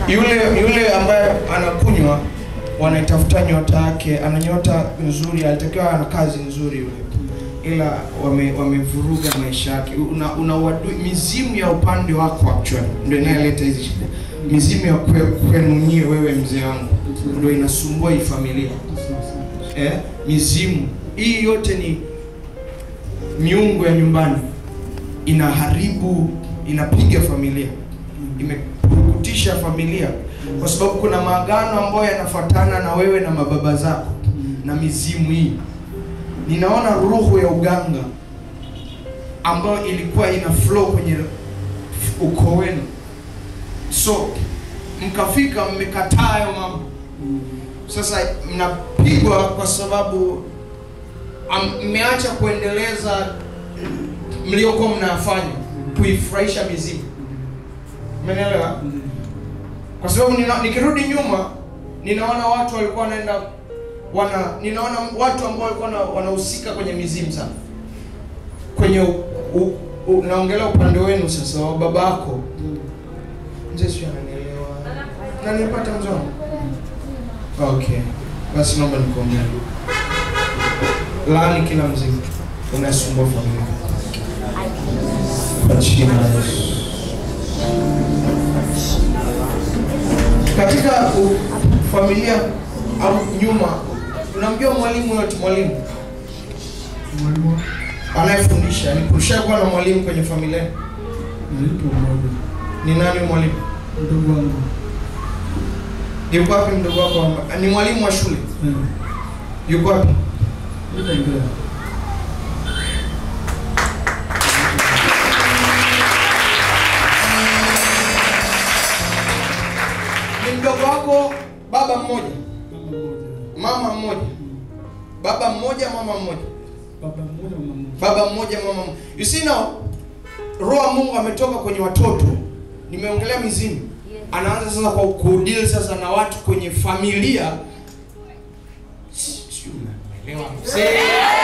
yule yule ambaye anakunywa wanaitafuta nyota yake, ana nyota nzuri, alitakiwa ana kazi nzuri yule, ila wame- wamevuruga maisha yake. Una, una uadui, mizimu ya upande wako actually ndio inayoleta hizi shida. Mizimu ya kwe- kwenu nyie, wewe mzee wangu, ndio inasumbua hii familia eh, mizimu hii yote ni miungu ya nyumbani, inaharibu, inapiga familia, imepurukutisha familia, kwa sababu kuna maagano ambayo yanafuatana na wewe na mababa zako na mizimu hii. Ninaona roho ya uganga ambayo ilikuwa ina flow kwenye ukoo wenu, so mkafika mmekataa hayo mambo sasa mnapigwa kwa sababu am- mmeacha kuendeleza mliokuwa mnafanya kuifurahisha mizimu. Umeelewa? Kwa sababu nina, nikirudi nyuma ninaona watu walikuwa wanaenda wana ninaona watu ambao walikuwa na- wanahusika kwenye mizimu sana kwenye u, u, u, naongelea upande wenu sasa wa babako mzee sio ananielewa nanipata mzee wangu? Okay, basi naomba nikuombea. Laani kila mzimu unasumbua familia kwa jina la Yesu. Katika u, familia au nyuma, unamjua mwalimu yote, mwalimu Mwalimu anayefundisha. Ni kushakuwa na mwalimu kwenye familia. nalipo mmoja Ni nani mwalimu? mdogo wangu Yuko wapi mdogo wako? amba- Ni mwalimu wa shule. eh, Yuko wapi? itaendelea Ni mdogo wako, baba mmoja, mama mmoja mama mmoja, baba mmoja, mama mmoja. baba mmoja mama mmoja baba mmoja mama mmoja. You see now, roho wa Mungu ametoka kwenye watoto. Nimeongelea mizimu, anaanza sasa kwa kudeal sasa na watu kwenye familia. Si- sijui mnaelewa. Se-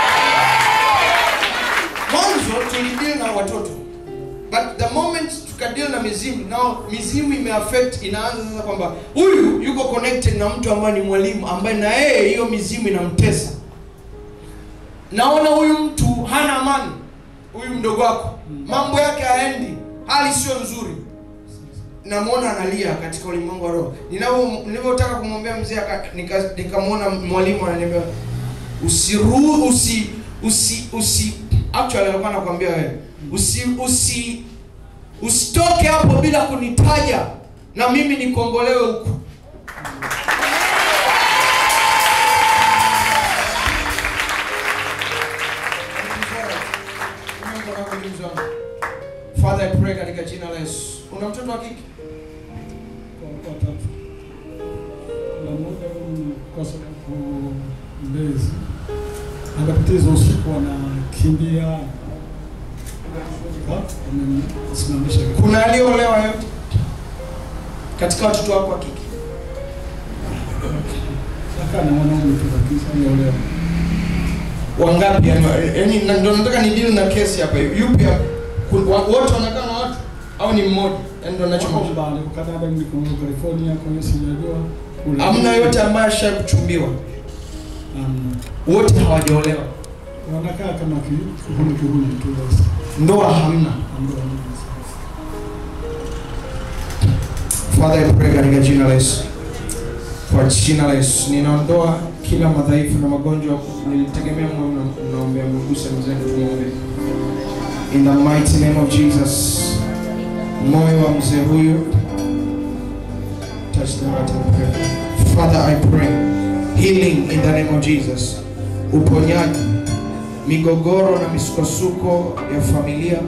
Mwanzo tulideal na watoto, but the moment tukadeal na mizimu, now mizimu imeaffect, inaanza sasa kwamba huyu yuko connected na mtu ambaye ni mwalimu ambaye na yeye hiyo mizimu inamtesa naona huyu mtu hana amani, huyu mdogo wako, mambo yake haendi, hali sio nzuri, namwona analia katika ulimwengu wa roho. Ninavyo- Nilivyotaka kumwombea mzee, aka- nika- nikamwona mwalimu ananiambia usiru usi usi usi actually alikuwa anakuambia wewe usi usi usitoke hapo bila kunitaja na mimi nikombolewe huku. Father, I pray katika jina la Yesu. Una mtoto wa kike? kwa watatu na mmoja huyu kwa sababu mbezi akapitiza usiku anakimbia amemsimamisha Kuna aliyeolewa yote katika watoto wako wa kike? akaa na wanaume tu lakini ameolewa Wangapi? yani- Yaani na- ndio nataka ni deal na kesi hapa. Yupi hapa? Ku- wa- wote wanakaa na watu au ni mmoja? Yaani ndio Wako ninachomaanisha. mbali kwa Canada niko California kwa hiyo sijajua kule Hamna yote ambaye ashawahi kuchumbiwa. Hamna. Wote hawajaolewa. wanakaa kama ki- kihuni kihuni tu basi Ndoa hamna. Hamna hamna. Father, I pray katika jina la Yesu. Kwa jina la Yesu ninaondoa kila madhaifu na magonjwa. Nilitegemea mwe mna- mnaombea mguse mzee tumuombe. In the mighty name of Jesus. Moyo wa mzee huyu touch the heart and pray. Father, I pray healing in the name of Jesus. Uponyaji, migogoro na misukosuko ya familia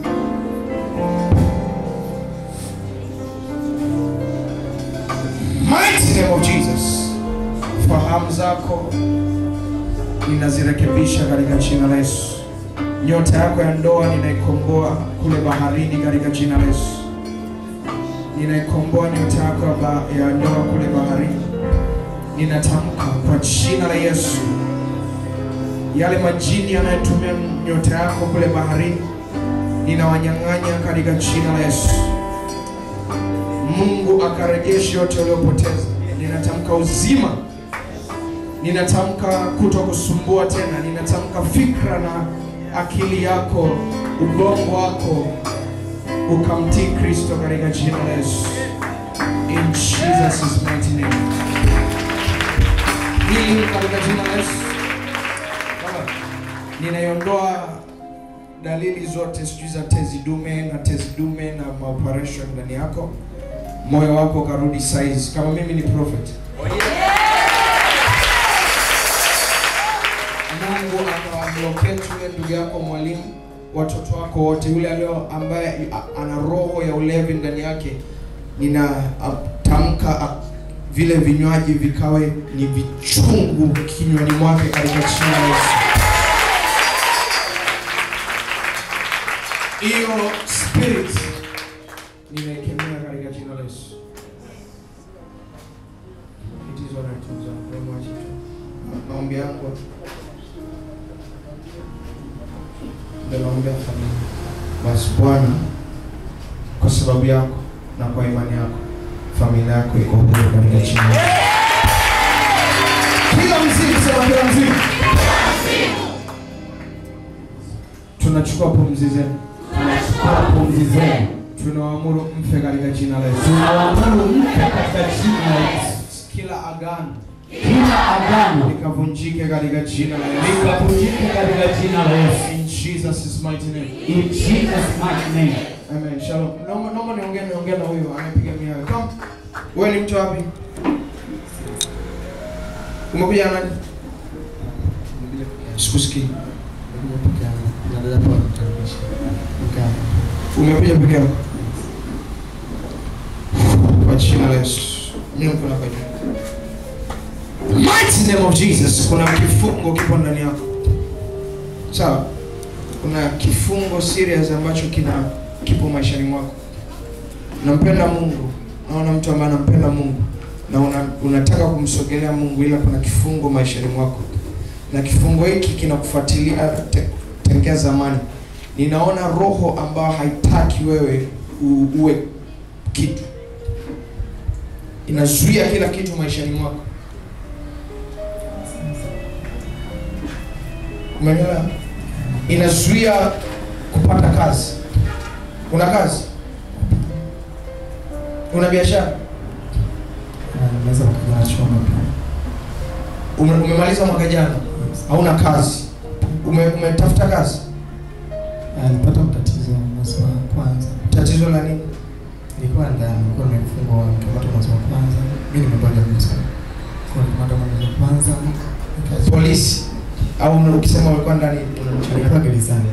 mighty name of Jesus. Fahamu zako ninazirekebisha katika jina la Yesu. Nyota yako ya ndoa ninaikomboa kule baharini katika jina la Yesu. Ninaikomboa nyota yako ya ba- ya ndoa kule baharini. Ninatamka kwa jina la Yesu, yale majini yanayotumia nyota yako kule baharini, ninawanyang'anya katika jina la Yesu. Mungu akarejeshe yote uliyopoteza. Ninatamka uzima, ninatamka kuto kusumbua tena, ninatamka fikra na akili yako, ubongo wako ukamtii Kristo katika jina la Yesu. In Jesus' mighty name. Hili katika jina la Yesu. Baba, Ninaiondoa dalili zote sijui za tezi dume na tezi dume na maoperation ndani yako, moyo wako ukarudi size kama mimi ni prophet. Mungu akawabloketi yule ndugu yako mwalimu, watoto wako wote, yule alio ambaye a- ana roho ya ulevi ndani yake, ninatamka a- vile vinywaji vikawe ni vichungu kinywani mwake katika jina la Yesu. Hiyo spirit ninaikemea katika jina la Yesu. It is alright, ndugu zangu, wewe mwache tu. Ma- Maombi yangu ndio naombea familia. Basi Bwana, kwa sababu yako na kwa imani yako, familia yako iko huru katika jina la Yesu. Kila mzimu, sema kila mzimu. Tunachukua pumzi zenu. Tunachukua pumzi zenu, Tunawaamuru mfe katika jina la Yesu. tunawaamuru mke katika jina la Yesu. Kila agano Kila agano likavunjike katika jina la Yesu. likavunjike katika jina la Yesu. In Jesus' mighty name. In Jesus' mighty name. Amen. Shalom. Naomba naomba niongee niongee na huyo anayepiga miayo. Come. Wewe ni mtu wapi? Umekuja na nani? Sikusikii. Umekuja peke yako. Kwa jina la Yesu. Mimi kuna kwa jina. Mighty name of Jesus. Kuna kifungo kipo ndani yako. Sawa? Kuna kifungo serious ambacho kina kipo maishani mwako. Unampenda Mungu. Naona mtu ambaye anampenda Mungu na una, unataka kumsogelea Mungu ila kuna kifungo maishani mwako. Na kifungo hiki kinakufuatilia te, tangia zamani. Ninaona roho ambayo haitaki wewe u, uwe kitu. Inazuia kila kitu maishani mwako. Umeelewa? Inazuia kupata kazi. Una kazi? Una biashara? Naweza kupigana choma pia. Ume, umemaliza mwaka jana, hauna kazi. Ume, umetafuta kazi. Ah, Nilipata matatizo mwezi wa kwanza. Tatizo la nini? Nilikuwa ndani, nilikuwa nimefungwa nikamata mwezi wa kwanza. Mimi nimebaga kabisa. Kwa nikamata mwezi wa kwanza. nikazi- Polisi au una- ukisema ulikuwa ndani unamchania. Nilikuwa gerezani.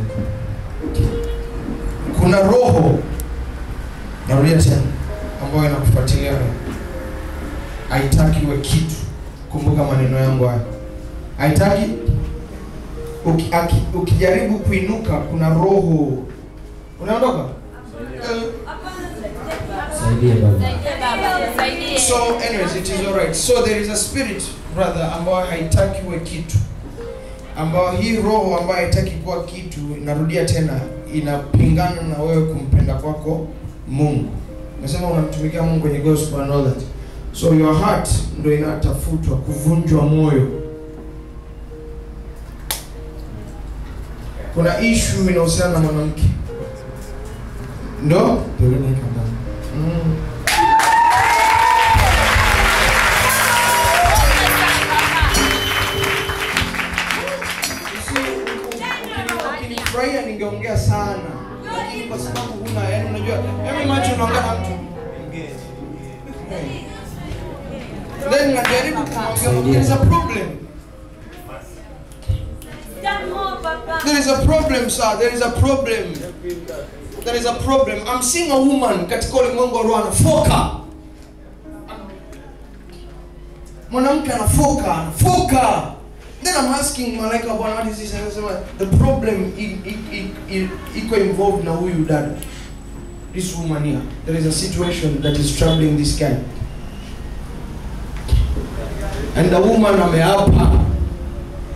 Kuna roho, narudia tena, ambayo inakufuatilia wewe. Haitaki uwe kitu. Kumbuka maneno yangu haya, haitaki uki, aki, ukijaribu kuinuka, kuna roho unaondoka. Eh, Saidie baba. So anyways, it is alright. So there is a spirit brother ambayo haitaki uwe kitu, ambayo hii roho ambayo haitaki kuwa kitu, narudia tena, inapingana na wewe kumpenda kwako Mungu. Nasema unamtumikia Mungu kwenye gospel and all that. So your heart ndio inatafutwa kuvunjwa moyo. Kuna issue inahusiana na mwanamke, ndo Ndio ile naika ndani. mm. Ukinifurahia ningeongea sana, lakini kwa sababu huna, yani unajua, hebu imagine unaongea na mtu then najaribu kumwambia there is a problem, there is a problem sir, there is a problem, there is a problem. I'm seeing a woman katika ulimwengu wa roho anafoka, mwanamke anafoka, anafoka Then I'm asking malaika bwana what is this? Anasema the problem i- i- i- i- iko involved na huyu dada. This woman here. There is a situation that is troubling this guy. And the woman ameapa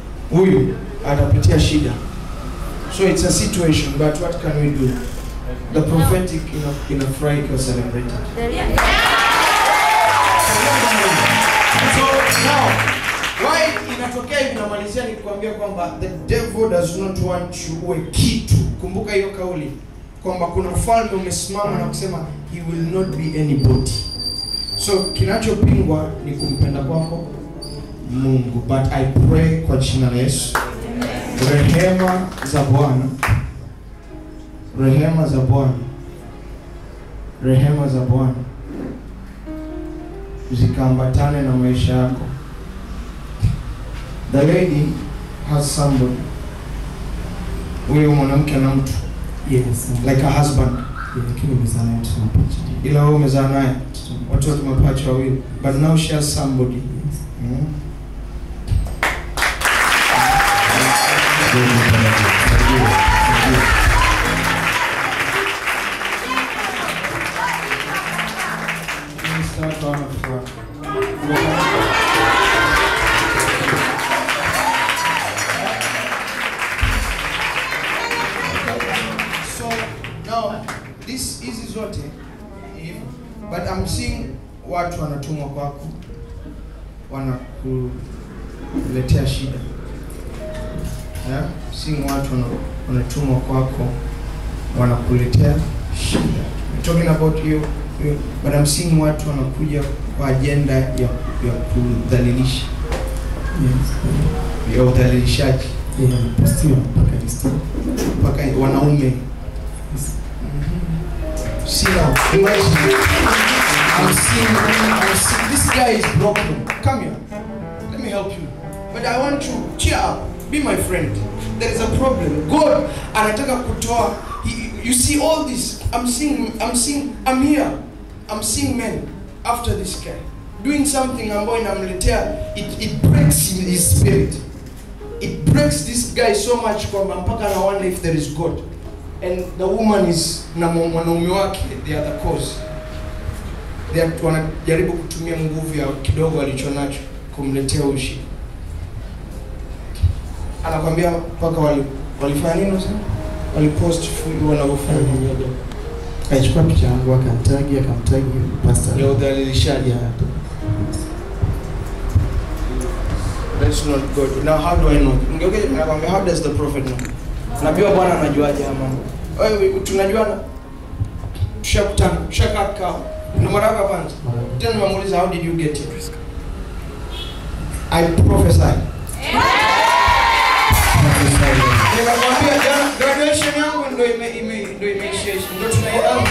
huyu atapitia shida. So it's a situation but what can we do? the prophetic ina inafurahi ikiwa celebrated so now why inatokea hivi namalizia nikikwambia kwamba the devil does not want you uwe kitu kumbuka hiyo kauli kwamba kuna ufalme umesimama na kusema he will not be anybody so kinachopingwa ni kumpenda kwako mungu but i pray kwa jina la yesu rehema za bwana rehema za bwana rehema za bwana zikaambatane na maisha yako the lady has somebody huyo mwanamke na mtu Yes. like a husband Lakini umezaa naye mtoto mapacha. ila wewe umezaa naye watoto mapacha wawili but now she has somebody Yes. mm. Start on the front. So now this hizi zote hivyo but I'm seeing watu wanatumwa kwako wanakuletea shida yeah? seeing watu wana- wanatumwa kwako wanakuletea shida I'm talking about you, you but I'm seeing watu wanakuja kwa agenda ya, ya kudhalilisha Yes. ya udhalilishaji Yeah, postiwa mpaka Insta. mpaka wanaume Yes. See now, imagine. I'm seeing, I'm seeing, this guy is broken. Come here. Let me help you. But I want you, cheer up. Be my friend. There is a problem. God, anataka kutoa. He- You see all this. I'm seeing, I'm seeing, I'm here. I'm seeing men after this guy doing something ambayo inamletea it, it breaks his his spirit. It breaks this guy so much kwamba mpaka ana wonder if there is God and the woman is na mwa- mwanaume wake they are the cause they are, wanajaribu kutumia nguvu ya kidogo alichonacho kumletea huyu shida anakwambia mpaka wali, walifanya nini sasa walipost full wanavyofanya Akachukua picha yangu akamtagi akamtagi pastor. ya udhalilishaji Yeah. that's not good now how do i know ngeuke nakwambia how does the prophet know nabiwa bwana anajuaje haya mambo wewe tunajuana tushakutana tushakaa kikao ndo mara yako ya kwanza tena nimemuuliza how did you get here i prophesy Ninakwambia jana graduation yangu ndo ime ime ndo imeishia ndo tunaianza.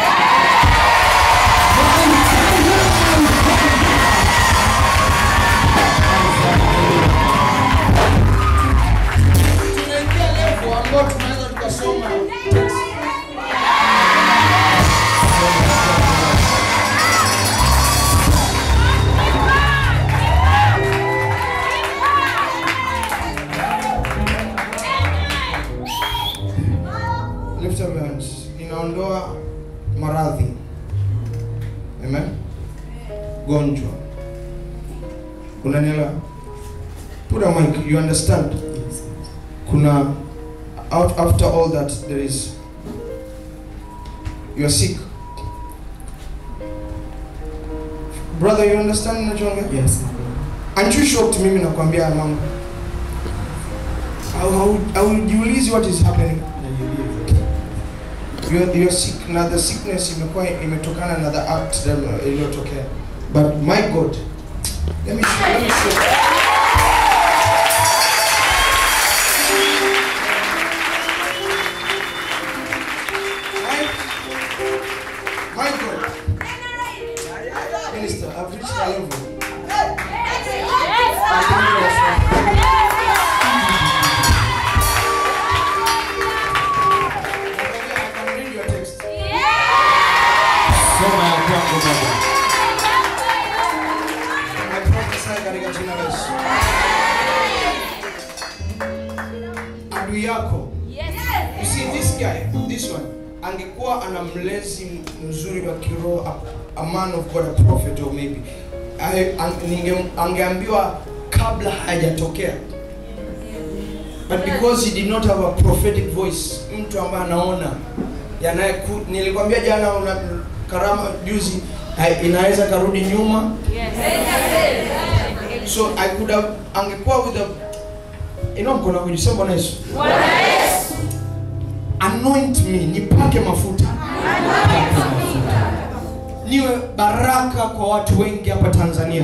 Tunaingia level ambayo tunaweza tukasoma text. Lift up your hands. Inaondoa maradhi. Amen. Gonjwa. Unanielewa? Put a mic. You understand? Yes. Kuna out after all that there is you are sick. Brother, you understand ninachoongea? Yes. Aren't you shocked mimi nakwambia haya mambo? Au- au- Haujiulizi what is happening? You're, you're sick na the sickness imekuwa imetokana na the act that iliyotokea but my god let me show, let me show. My, my god minister i've reached a level I think that's I can read your text. Soma ya kwangu baba. I prophesy katika jina la Yesu. Adui yako. You see this guy, this one, angekuwa ana mlezi mzuri wa kiroho, a, a man of God, a prophet or maybe. I, ang, ninge, angeambiwa kabla hajatokea. But because he did not have a prophetic voice, mtu ambaye anaona yanaye nilikwambia jana una karama juzi hai- inaweza karudi nyuma so i could have angekuwa with a ino mkono wako jisema bwana yesu anoint me nipake mafuta niwe baraka kwa watu wengi hapa tanzania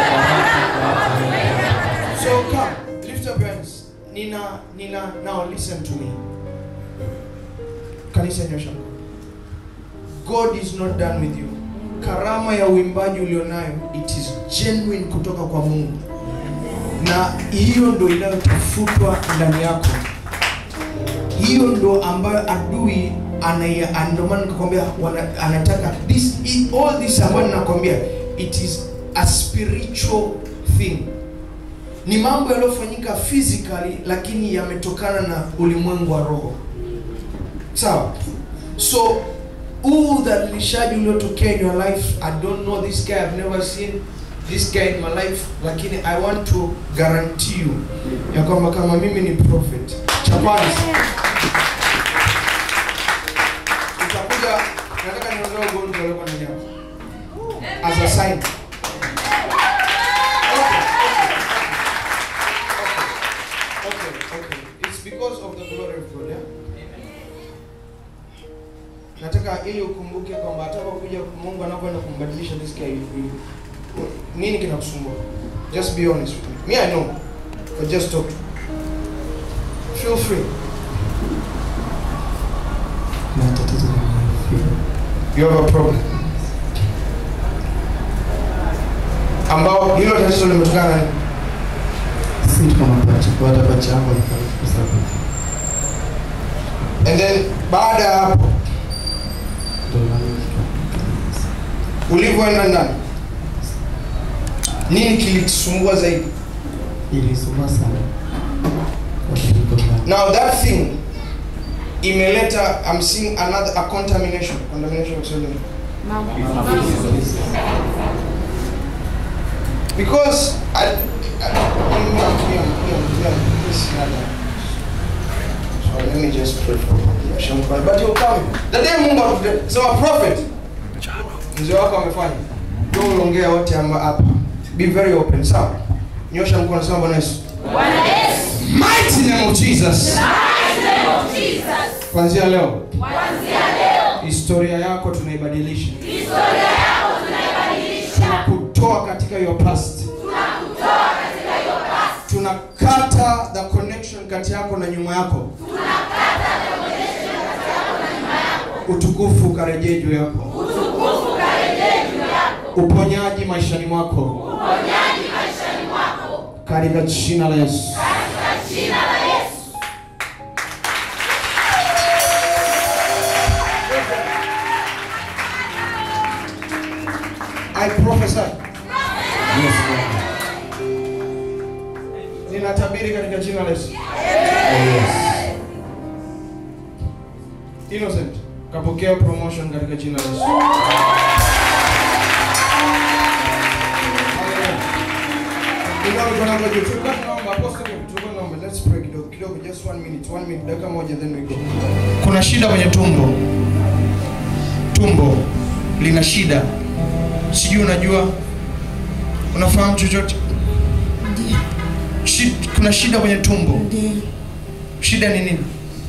so come lift up your hands nina nina now listen to me kanisa nyosha mkono. god is not done with you karama ya uimbaji ulionayo it is genuine kutoka kwa mungu na hiyo ndo inayotafutwa ndani yako hiyo ndo ambayo adui anaia ndio maana nikakwambia wana- anataka this i- all this ambayo ninakwambia it is a spiritual thing ni mambo yaliyofanyika physically lakini yametokana na ulimwengu wa roho sawa so huu udhalilishaji uliotokea in your life i don't know this guy i've never seen this guy in my life lakini i want to guarantee you ya kwamba kama mimi ni prophet cha kwanza utakuja nataka niondoe ugonjwa uliokuwa ndani yako as a sign Okay, okay. It's because of the glory of God, yeah? Nataka ili ukumbuke kwamba atakapokuja Mungu anapoenda kumbadilisha this guy you- nini kinakusumbua? Just be honest with me. Me I know. But just talk. Feel free. na tatizo la figo. You have a problem. Ambao hilo tatizo limetokana na nini? si kama pacha kwa hata pacha yangu anafariki kwa sababu And then baada ya hapo ndo maana ulivyoenda ndani nini kilikusumbua zaidi? ilisumbua sana kwa figo ndani. Now that thing imeleta I'm seeing another a contamination. Contamination of soil. Because I, I, Miriam, Miriam, Miriam, Miriam, please, Nana. So let me just pray for you. Shamkwa. But you'll come. The day Mungu akute- sema prophet. Mzee wako amefanya. Ndio unaongea wote amba hapa. Be very open. Sawa? Nyosha mkono sema Bwana Yesu. Mighty name of Jesus. Kuanzia leo. Historia yako tunaibadilisha. Tunakutoa katika your past. Tunakata the connection kati yako na nyuma yako. Utukufu ukarejee juu yako. Uponyaji maishani mwako. Katika jina la Yesu. I prophesy. Yes, Lord. Ninatabiri katika jina la Yesu. Oh, yes. Innocent, kapokea promotion katika jina la Yesu. Inua mikono yako juu. Tulikuwa tunaomba, apostle, tulikuwa tunaomba. Let's pray kidogo kidogo, just one minute, one minute, dakika moja then we go. Kuna shida kwenye tumbo. Tumbo lina shida. Sijui unajua. Unafahamu chochote? Shi- Kuna shida kwenye tumbo. Ndiyo. Shida ni nini?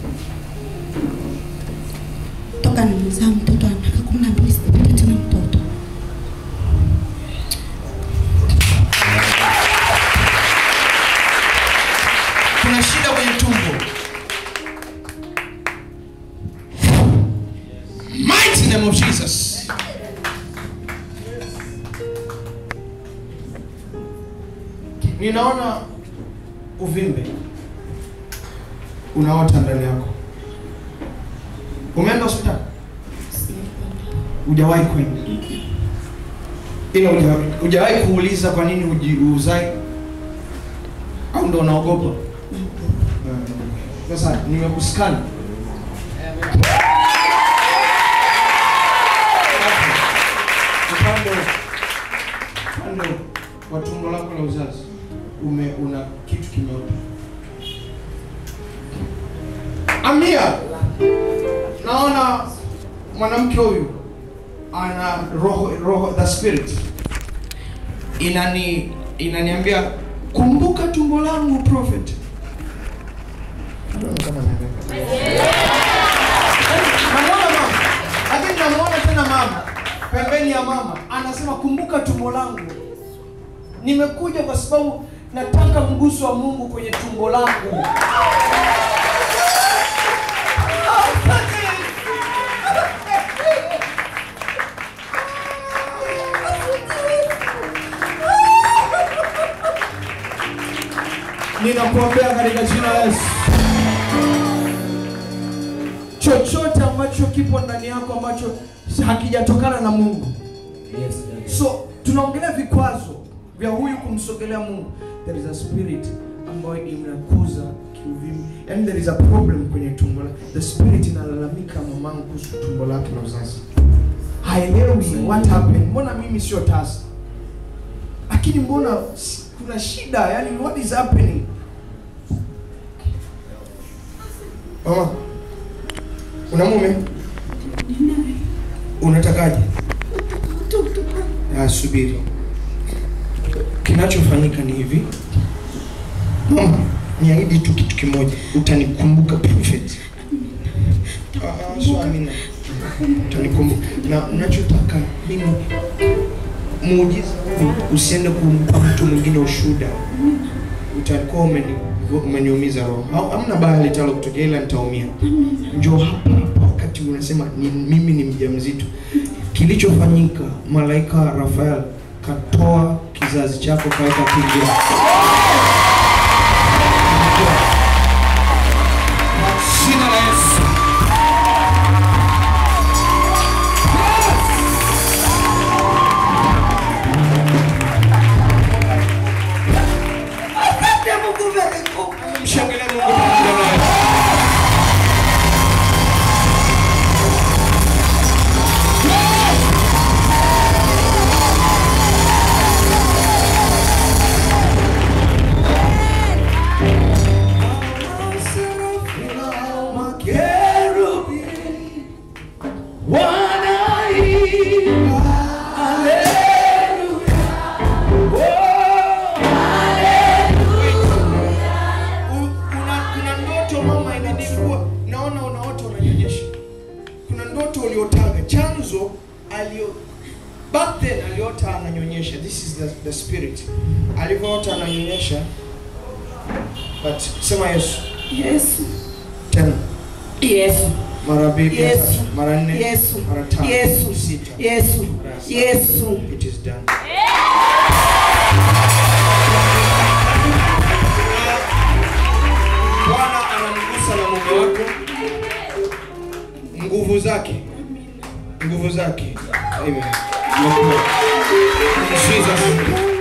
toka nimezaa mtoto ana miaka kumi na mbili sijapata tena mtoto. kuna shida kwenye tumbo mighty name of jesus ninaona uvimbe unaota ndani yako umeenda hospitali hujawahi kwenda ila huja- hujawahi kuuliza kwa nini huji- uzai au ndo unaogopa sasa nimekuskani upande upande wa tumbo lako la uzazi ume una kitu kimeota amia naona mwanamke huyu ana roho roho the spirit inani inaniambia kumbuka tumbo langu prophet I don't know kama naelewa. Namuona mama lakini namuona tena mama pembeni ya mama anasema kumbuka tumbo langu nimekuja kwa sababu nataka mguso wa mungu kwenye tumbo langu ninakuombea katika jina la Yesu chochote ambacho kipo ndani yako ambacho hakijatokana na mungu Yes, Daddy. so tunaongelea vikwazo vya huyu kumsogelea mungu there is a spirit ambayo inakuza kiuvimi yani there is a problem kwenye tumbo lake the spirit inalalamika mamangu kuhusu tumbo lake la uzazi haelewi what happened mbona mimi sio tasa lakini mbona s- kuna shida yani what is happening mama una mume unatakaje Ah, subiri kinachofanyika ni hivi mama niahidi tu kitu kimoja utanikumbuka prophet Ah, ah, so amina utanikumbuka na unachotaka mimi muujiza huu usiende kumpa mtu mwingine ushuda utakuwa umeni umeniumiza roho Au- hamna baya litalo kutokea ila nitaumia njoo hapa hapa wakati unasema ni, mimi ni mjamzito kilichofanyika malaika rafael katoa kizazi chako kaweka kingia jina la yesu mshangilie mungu pamoja naye kuna kuna ndoto mama inanikuwa naona unaota unanyonyesha kuna ndoto uliotaga chanzo alio back then aliota ananyonyesha this is the, the spirit alivyoota ananyonyesha but sema yesu Yesu. tena Yesu. mara mbili Yesu. mara nne Yesu. mara tano Yesu. sita Yesu. mara saba. Yesu. it is done Bwana anamgusa na mume wako, nguvu zake, nguvu zake. Amen. In Jesus' name.